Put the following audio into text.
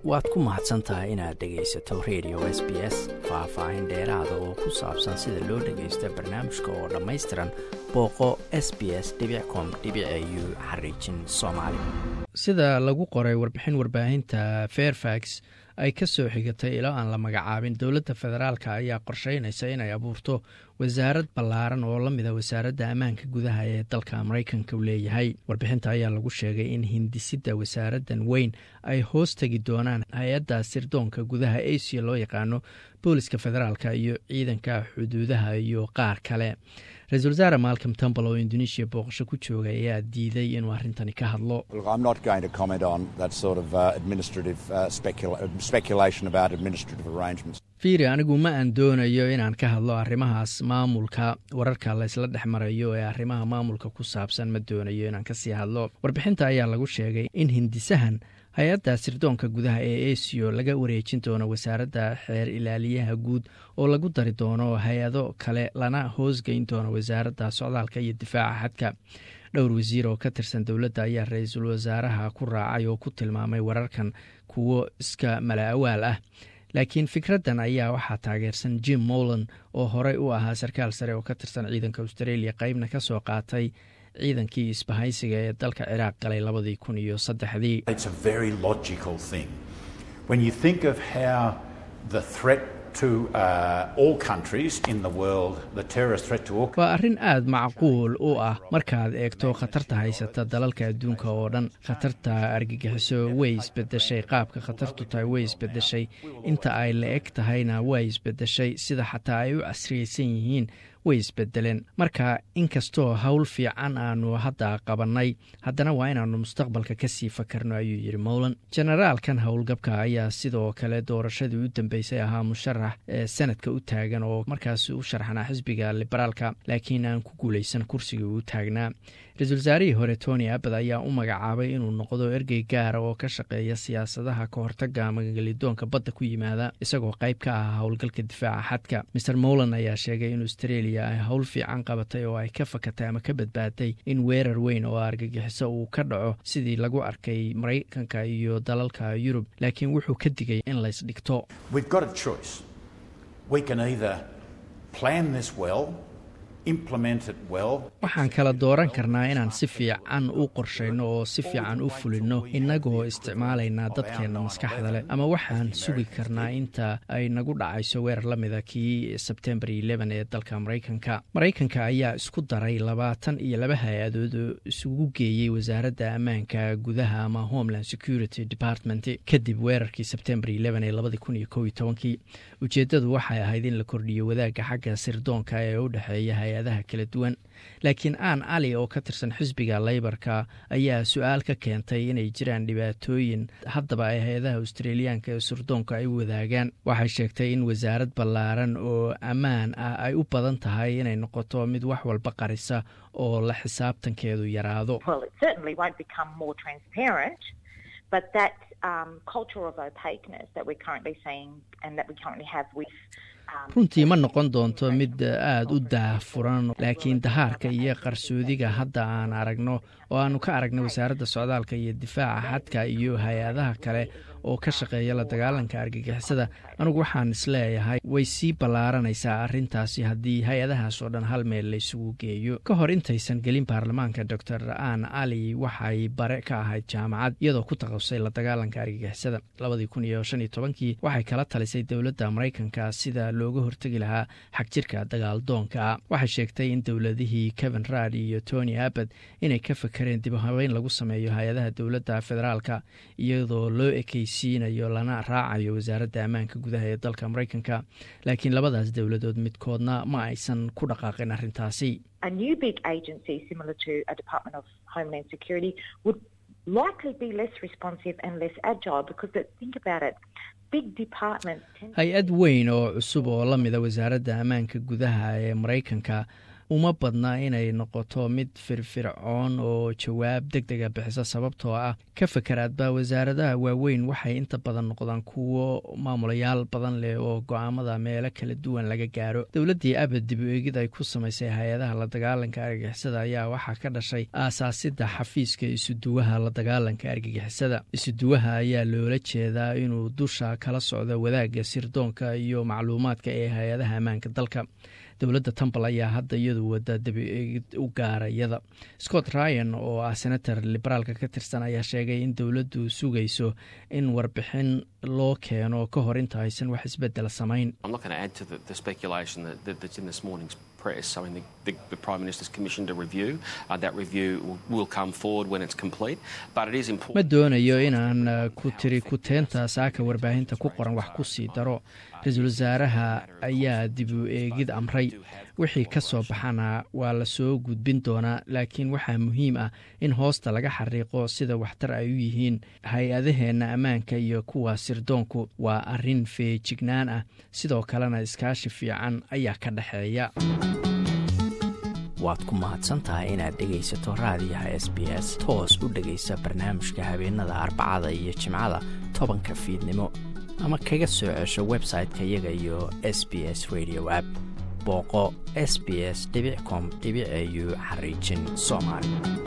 waad ku mahadsan tahay inaad dhegaysato radio s b s faah-faahin dheeraada oo ku saabsan sida loo dhagaysto barnaamijka oo dhammaystiran booqo s b s com u xariijin soomaali sida lagu qoray warbixin warbaahinta fairfax ay ka soo xigatay ilo aan la magacaabin dowladda federaalk ayaa qorsheynaysa inay abuurto wasaarad ballaaran oo la mida wasaaradda ammaanka gudaha ee dalka maraykanka u leeyahay warbixinta ayaa lagu sheegay in hindisidda wasaaraddan weyn ay hoos tegi doonaan hay-adda sirdoonka gudaha asia loo yaqaano booliska federaalka iyo ciidanka xuduudaha iyo qaar kale ra-isul wasaare malcom tumbal oo indonesia booqasho ku jooga ayaa diiday inuu arrintani ka hadlo fiiri anigu ma aan doonayo inaan ka hadlo arrimahaas maamulka wararka laysla dhex marayo ee arrimaha maamulka ku saabsan ma doonayo inaan kasii hadlo warbixinta ayaa lagu sheegay in hindisahan hay-adda sirdoonka gudaha ee asio laga wareejin doono wasaaradda xeer ilaaliyaha guud oo lagu dari doono hay-ado kale lana hoosgeyn doono wasaaradda socdaalka iyo difaaca xadka dhowr wasiir oo ka tirsan dowladda ayaa ra-iisul wasaaraha ku raacay oo ku tilmaamay wararkan kuwo iska mala-awaal ah laakiin fikraddan ayaa waxaa taageersan jim molan oo horey u ahaa sarkaal sare oo ka tirsan ciidanka australia qeybna ka soo qaatay ciidankii isbahaysiga ee dalka ciraaq galay labadii kun iyo saddexdii waa arrin aad macquul u ah markaad eegto khatarta haysata dalalka adduunka oo dhan khatarta argagixiso way isbedeshay qaabka khatartu tahay way isbedeshay inta ay la eg tahayna way isbedeshay sida xataa ay u casriyeysan yihiin way isbedeleen marka inkastoo howl fiican aanu hadda qabannay haddana waa inaannu mustaqbalka kasii fakarno ayuu yidhi mowlan generaalkan howlgabka ayaa sidoo kale doorashadii u dambeysay ahaa musharax ee sanadka u taagan oo markaasi u sharxanaa xisbiga liberaalka laakiin aan ku guulaysan kursigii uu taagnaa ra-iisul wasaarihii hore tony abad ayaa u magacaabay inuu noqdo ergey gaara oo ka shaqeeya siyaasadaha ka hortaga magangelidoonka badda ku yimaada isagoo qayb ka ah howlgalka difaaca xadka maer molan ayaa sheegay in australia ay howl fiican qabatay oo ay ka fakatay ama ka badbaaday in weerar weyn oo argagixiso uu ka dhaco sidii lagu arkay maraykanka iyo dalalka yurub laakiin wuxuu ka digay in laysdhigto waxaan kala dooran karnaa inaan si fiican u qorshayno oo si fiican u fulinno innagoo isticmaalaynaa dadkeenna maskaxda leh ama waxaan sugi karnaa inta ay nagu dhacayso weerar la mida kii sebtembar ee dalka maraykanka maraykanka ayaa isku daray labaatan iyo laba hay-adood oo isugu geeyey wasaaradda ammaanka gudaha ama homeland security department kadib weerarkii sebtembar ee labadi kun iyo kow iyo tobankii ujeeddadu waxay ahayd in la kordhiyo wadaagga xagga sirdoonka ee u dhexeeya hay-adaha kala duwan laakiin aan ali oo ka tirsan xisbiga leybarka ayaa su-aal ka keentay inay jiraan dhibaatooyin haddaba ay hay-adaha australiyaanka ee sirdoonka ay wadaagaan waxay sheegtay in wasaarad ballaaran oo ammaan ah ay u badan tahay inay noqoto mid wax walba qarisa oo la xisaabtankeedu yaraado runtii ma noqon doonto mid aada u daahfuran laakiin dahaarka iyo qarsoodiga hadda aan aragno oo aanu ka aragno wasaaradda socdaalka iyo difaaca xadka iyo hay-adaha kale oo ka shaqeeya la dagaalanka argagixisada anugu waxaan isleeyahay way sii ballaaranaysaa arrintaasi haddii hay-adahaas oo dhan hal meel la isugu geeyo ka hor intaysan gelin baarlamaanka doctor aan ali waxay bare ka ahayd jaamacad iyadoo ku taqasay la dagaalanka argagixisada labadii kun iyo shan iyo tobankii waxay kala talisay dowladda maraykanka sida looga hortegi lahaa xagjirka dagaaldoonka waxay sheegtay in dowladihii kevin rad iyo tony abad inay ka fakareen dib habeyn lagu sameeyo hay-adaha dowladda federaalka iyadoo loo ekeysiinayo lana raacayo wasaaradda ammaanka gudaha ee dalka maraykanka laakiin labadaas dowladood midkoodna ma aysan ku dhaqaaqin arrintaasi hay-ad weyn oo cusub oo la mida wasaaradda ammaanka gudaha ee maraykanka uma badna inay noqoto mid firfircoon oo jawaab deg dega bixisa sababtoo ah ka fakeraadba wasaaradaha waaweyn waxay inta badan noqdaan kuwo maamulayaal badan leh oo go-aamada meelo kala duwan laga gaaro dowladdii abad dib u eegid ay ku samaysay hay-adaha la dagaalanka argagixisada ayaa waxaa ka dhashay aasaasidda xafiiska isuduwaha la dagaalanka argagixisada isuduwaha ayaa loola jeedaa inuu dusha kala socdo wadaagga sirdoonka iyo macluumaadka ee hay-adaha ammaanka dalka dowladda tambal ayaa hadda iyadu wada dabi-eegid u gaarayada scott ryan oo ah senator liberaalka ka tirsan ayaa sheegay in dowladdu sugayso in warbixin loo keeno ka hor inta aysan wax isbedel samayn ma doonayo inaan ku tiri kuteenta saaka warbaahinta ku qoran wax ku sii daro ra-iisul wasaaraha ayaa dib u eegid amray wixii ka soo baxana waa la soo gudbin doonaa laakiin waxaa muhiim ah in hoosta laga xariiqo sida waxtar ay u yihiin hay-adaheenna ammaanka iyo kuwa sirdoonku waa arrin feejignaan ah sidoo kalena iskaashi fiican ayaa ka dhexeeya waad ku mahadsantahay inaad dhegaysato raadiyaha s b s toos u dhegaysa barnaamijka habeenada arbacada iyo jimcada tobanka fiidnimo ama kaga soo cesho website-ka iyaga iyo s b s radio app booqo s b s com au xariijin soomaali